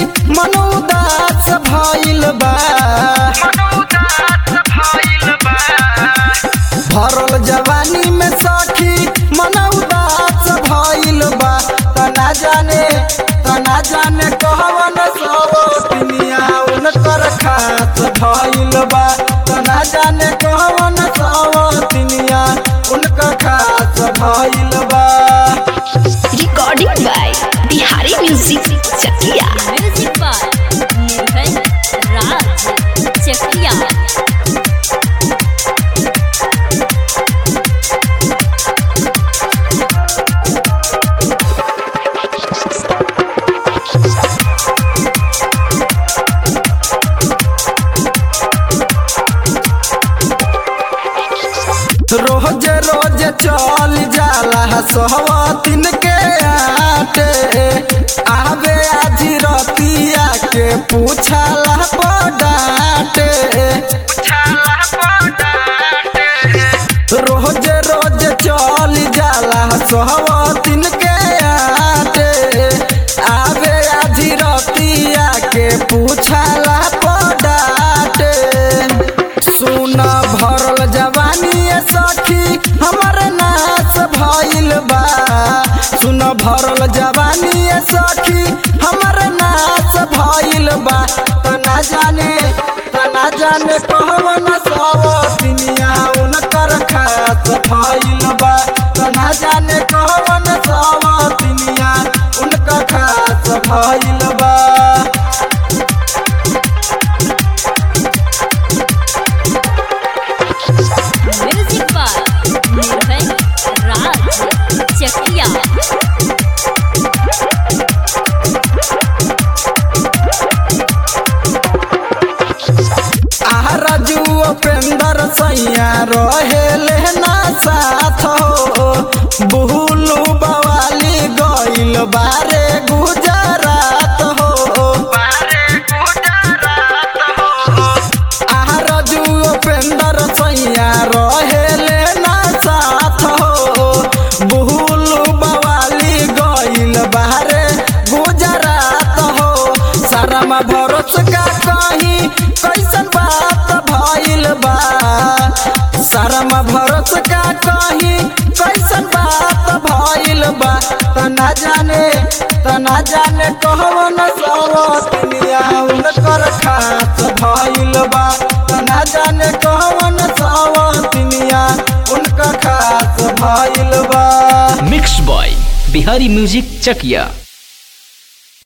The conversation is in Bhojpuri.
मन उदास भइल बा भरल जवानी में सखी मन उदास भइल बा तना जाने तना जाने कहवन सब दुनिया उनकर खास भइल बा तना जाने कहवन सब दुनिया उनकर खास भइल बा recording by Bihari music Chakiya music by Nirbhay Raj Chakiya रोज रोज चल जाला सहवतिन के आटे आवे आज रतिया के पूछला पडाटे रोज रोज चल जाला सहवतिन के आटे आवे आज रतिया के पूछला पडाटे सुन भरल जवानी ये सखी हमर नाच भइल बा सुन भरल जवानी ये सखी हमर नाच भइल बा तना जाने तना जाने कहवन सब दुनिया उनकर खास भइल बा तना जाने कहवन सब दुनिया उनकर खास भइल बा म्यूजिक बाय निर्भय राज चकिया आरजू उपेंद्र सैया रहेले ना साथ हो बुहलू बवाली गइल बारे गुजरात हो आरजू उपेंद्र सैया रहेले ना साथ हो बुहलू बवाली गइल बारे गुजरात हो शर्मा भरोस का कहीं कैसन बात भइल बा शर्मा भरोस का कहीं कैसन बात भइल बा तना जाने तना जाने कहवन सब दुनिया उनकर खास भइल बा तना जाने कहवन सब दुनिया उनकर खास भइल बा mix by Bihari music Chakiya